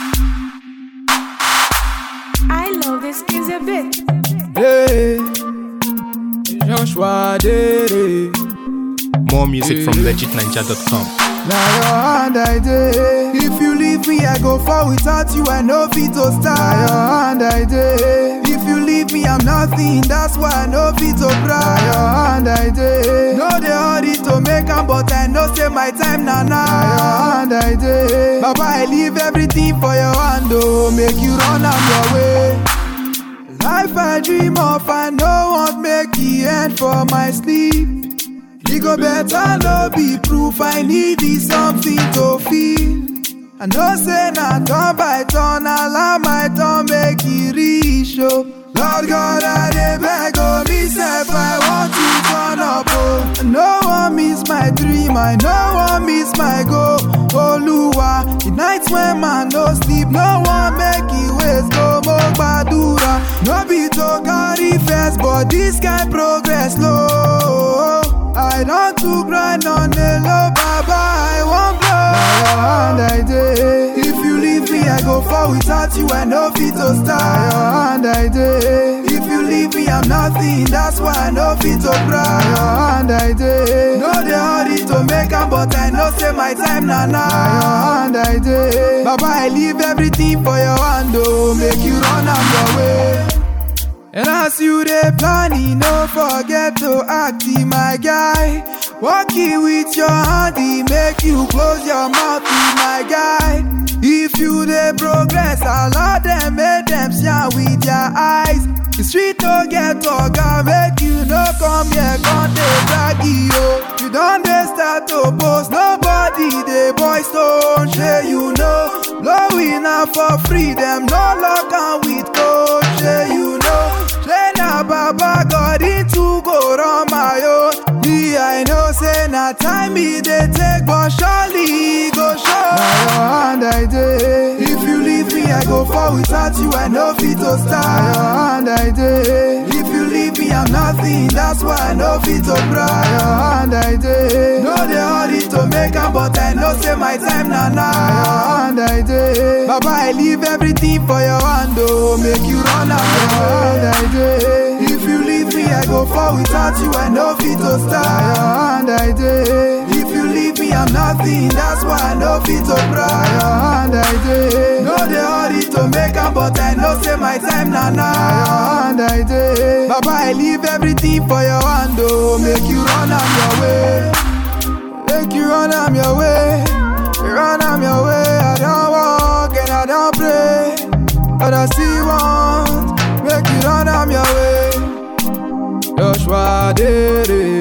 I love this kids a bit. Hey, Joshua Dere. More music from legitninja.com. Now your hand I day. If you leave me, I go fall without you. I know fit to start. Now your hand I day. If you leave me, I'm nothing. That's why I know fit to cry. Now your hand I day. No they hurry to make 'em, but I know say my time now now. Now your hand I day. Baba, I leave everything for your hand. Oh, make you run on your way. Life I dream of, I no want make it end for my sleep. E go better no be proof I need is something to feel. I know say na turn by turn, allow my turn make it reach oh. Lord God, I dey beg oh, me sef I want to turn up oh. I no wan miss my dream, I no wan miss my goal. Oluwa, the nights when man no sleep, no one make it waste go mo gbadura. No be to carry first, but this kind progress slow. I don't to grind on the low, Baba, I won't blow. Now your hand I day. If you leave me, I go fall without you, I know fit to start. Now your hand I day. If you leave me, I'm nothing, that's why I know fit to cry. Now your hand I day. No they hurry to make 'em, but I know say my time now now. Now your hand I day. Baba, I leave everything for your hand, oh, make you run on your way. And as you dey planning, no forget to act my guy. Walking with your handy, make you close your mouth, my guy. If you dey progress, allow them, make them shine with their eyes. The street no get oga, make you no come here, come dey drag you. You don dey start to post, nobody dey boy stone, shey you know. Blowing up for freedom, no lock am with code, shey you know. Say na Baba God into go run my own. Me I know say na time me dey take, but surely he go show. Na your hand I dey. If you leave me, I go fall without you. I know fit to start. Na your hand I dey. If you leave me, I'm nothing. That's why I know fit to cry. Na your hand I dey. No dey hurry to make 'em, but I know say my time na now. Na your hand I dey. Baba, I leave everything for your hand, oh, make you run am your hand I dey. If you leave me, I go fall without you. I know fit to start. Na your hand I dey. If you leave me, I'm nothing. That's why I know fit to cry. Na your hand I dey. No dey hurry to make 'em, but I know say my time na now. Na your hand I dey. Baba, I leave everything for your hand, oh, make you run am your way. Make you run am your way. Run am your way. I don't walk and I don't pray. But I still want. Make you run am your way. Joshua did it.